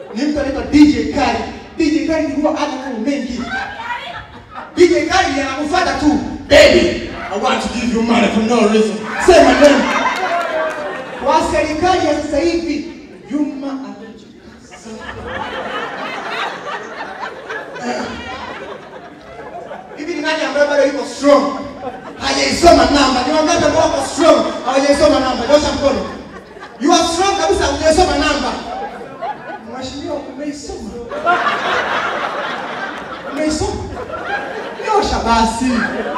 ni mtu anaitwa DJ Kali. DJ Kali huwa ana mambo mengi. DJ Kali anakufuata tu, baby, I want to give you money for no reason. Say my name. Kwa serikali ya sasa hivi, Juma amejikaza. Hivi ni nani ambaye bado yuko strong? Hajaisoma namba. Ni wangapi ambao wako strong? Hawajaisoma namba. Nyosha mkono. You are strong kabisa, hujaisoma namba. Mheshimiwa, umeisoma? Umeisoma? Nyosha basi.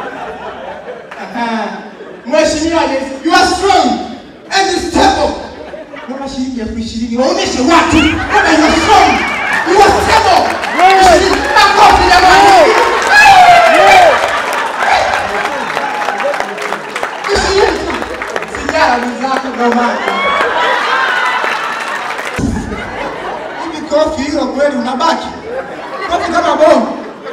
Aha. Mheshimiwa, yes, you are strong and stable. Naomba shilingi elfu ishirini waonyeshe watu kama you are strong, you are stable. Ishirini. Makofi jamani. Ishirini. Sijara mwenzako ndo maana. Hivi kofi hilo kweli unabaki? Kofi kama bomu.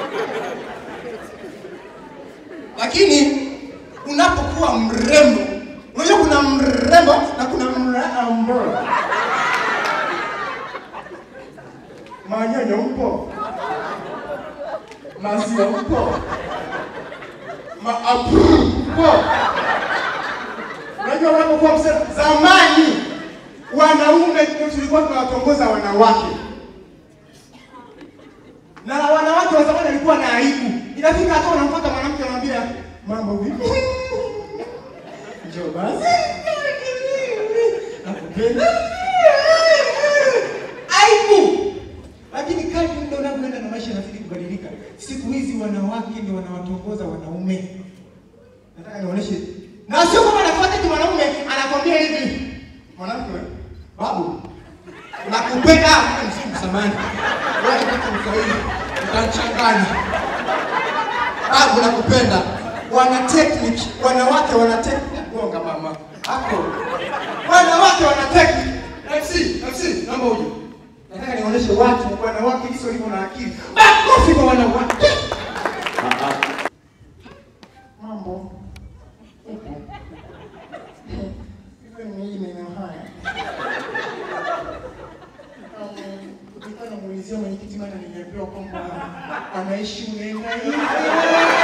Lakini unapokuwa mrembo, unajua kuna mrembo na kuna mrembo. Manyonyo mpo? Maziwa mpo? Maapu mpo? Unajua unapokuwa msema zamani wanaume ndio tulikuwa tunawatongoza wanawake na wanawake wa zamani walikuwa na aibu. Inafika hata unamfuata mwanamke anamwambia mambo vipi? Njoo basi. Nakupenda. Aibu. Lakini kadri muda unavyoenda na maisha yanazidi kubadilika, siku hizi wanawake ndio wanawatongoza wanaume. Nataka nionyeshe. Na sio kama anafuata tu mwanaume anakwambia hivi. Mwanamke wewe, babu, nakupenda msimu samani. Wewe ni Mswahili, utachanganya. Babu nakupenda. Wana technique, wanawake wana technique. Gonga mama. Hapo. Wanawake wana technique. FC, FC, naomba uje. Nataka nionyeshe watu wanawake jinsi walivyo na akili. Makofi kwa wanawake. Mambo. Hivi ni maneno haya. Kutokana na muulizia mwenyekiti maana nimeambiwa kwamba anaishi unaenda hivi.